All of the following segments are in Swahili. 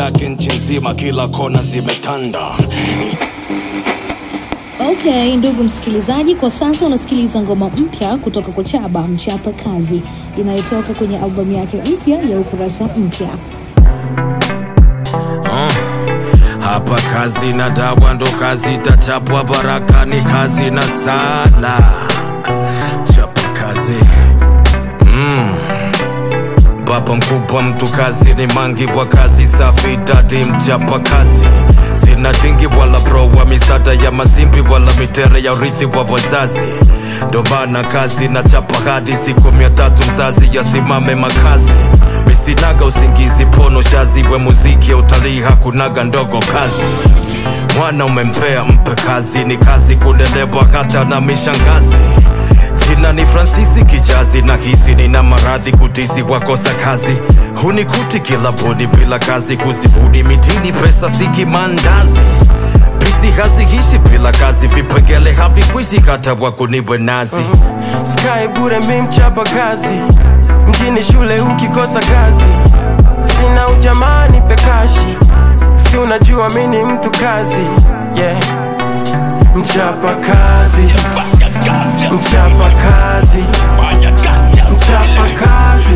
zake nchi nzima, kila kona zimetanda. Okay, ndugu msikilizaji, kwa sasa unasikiliza ngoma mpya kutoka kwa Chaba Mchapa Kazi inayotoka kwenye albamu yake mpya ya Ukurasa Mpya. Hapa kazi na dawa ndo kazi itachapwa, baraka ni kazi na sala. Chapa kazi mm. Baba mkubwa mtu kazi ni mangi wa kazi safi dadi mchapa kazi sina dingi wala bro wa misada ya mazimbi wala mitere ya urithi wa wazazi ndo maana kazi na chapa hadi siku mia tatu mzazi yasimame makazi misinaga usingizi pono shazi we muziki ya utalii hakunaga ndogo kazi mwana umempea mpe kazi ni kazi kulelewa hata na mishangazi jina ni fransisi kijazi na hisi nina maradhi kutisi wakosa kazi hunikuti kila bodi bila kazi kusifuni mitini pesa siki mandazi pisi haziishi bila kazi vipengele havikwishi hata wakunivwe nazi Sky bure mi mchapa kazi mjini shule ukikosa kazi sina ujamani pekashi si unajua mi ni mtu kazi yeah. mchapa kazi mchapa kazi mchapa kazi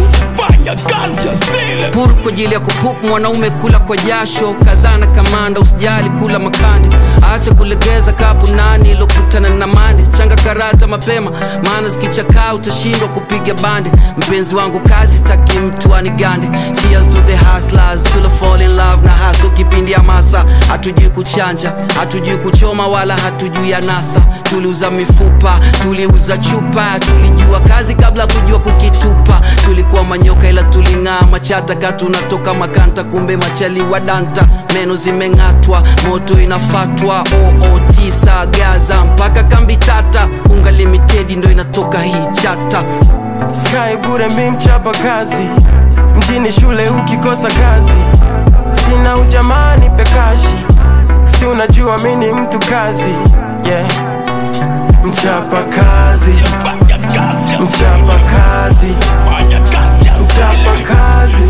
pur kwa ajili ya kupup mwanaume kula kwa jasho kazana kamanda usijali kula makande acha kulegeza kapu nani ilokutana na mande changa karata mapema maana zikichakaa utashindwa kupiga bande mpenzi wangu kazi staki mtu anigande cheers to the hustlers to the fall in love na haso kipindi ya masa hatujui kuchanja hatujui kuchoma wala hatujui anasa tuliuza mifupa tuliuza chupa tulijua kazi kabla kujua kukitupa tulikuwa manyoka ila tuling'aa machata ka tunatoka makanta kumbe machali wa danta meno zimeng'atwa moto inafatwa oo tisa gaza mpaka kambi tata unga limitedi ndo inatoka hii chata Sky bure mi mchapa kazi mjini shule ukikosa kazi sina ujamani pekashi si unajua mi ni mtu kazi yeah. mchapa kazi mchapa kazi mchapa kazi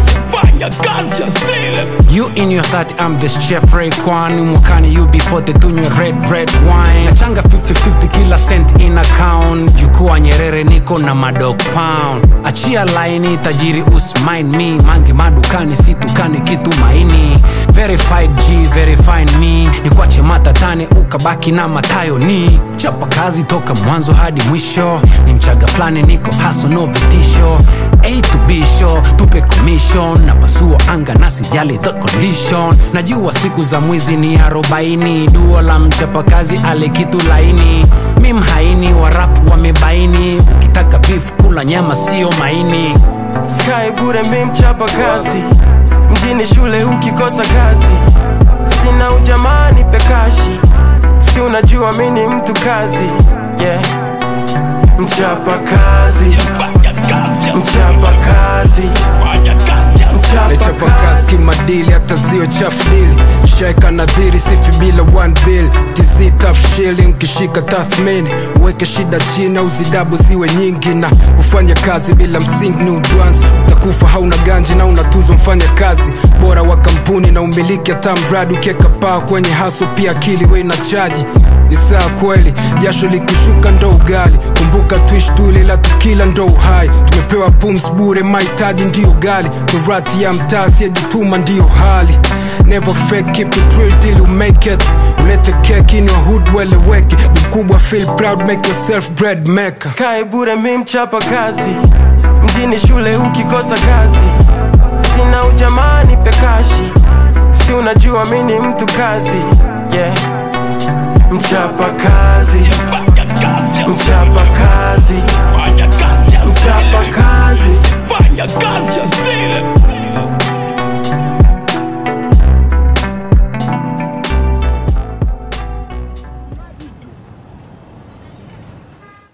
You in your 30, I'm the chef Rayquan mwakani you before the tunywe red red wine nachanga 50-50 kila cent in account jukua nyerere niko na madog pound achia laini tajiri usmine me mangi madukani situkani kitu maini verified g verifine me nikwache matatane ukabaki na matayo ni chapa kazi toka mwanzo hadi mwisho ni mchaga fulani niko haso no vitisho a to b show tupe commission na pasua anga na sijali the condition najua siku za mwizi ni arobaini duo la mchapakazi ale kitu laini mi mhaini warapu wamebaini ukitaka beef kula nyama sio maini Sky bure mi mchapa kazi mjini shule ukikosa kazi sina ujamani pekashi si unajua mi ni mtu kazi yeah. mchapa kazi mchapa kazi mchapa nachapa kazi kazi kimadili hata zio chafdili shaika nadhiri sifi bila one bill tz tough shilling kishika tathmini uweke shida chini au zidabu ziwe nyingi na kufanya kazi bila msingi ni udwanzi utakufa hauna ganji na unatuzwa mfanya kazi bora wa kampuni na umiliki hata mradi ukieka paa kwenye haso pia akili we na chaji ni saa kweli jasho likishuka ndo ugali kumbuka tuishi tule la tukila ndo uhai tumepewa pums bure mahitaji ndiyo gali torati ya mtaa siyejituma ndiyo hali never fake keep it real till you make it ulete keki in your hood weleweke mkubwa feel proud make yourself bread maker Sky bure mi mchapa kazi mjini shule ukikosa kazi sina ujamani pekashi si unajua mi ni mtu kazi yeah. mchapa kazi mchapa kazi mchapa kazi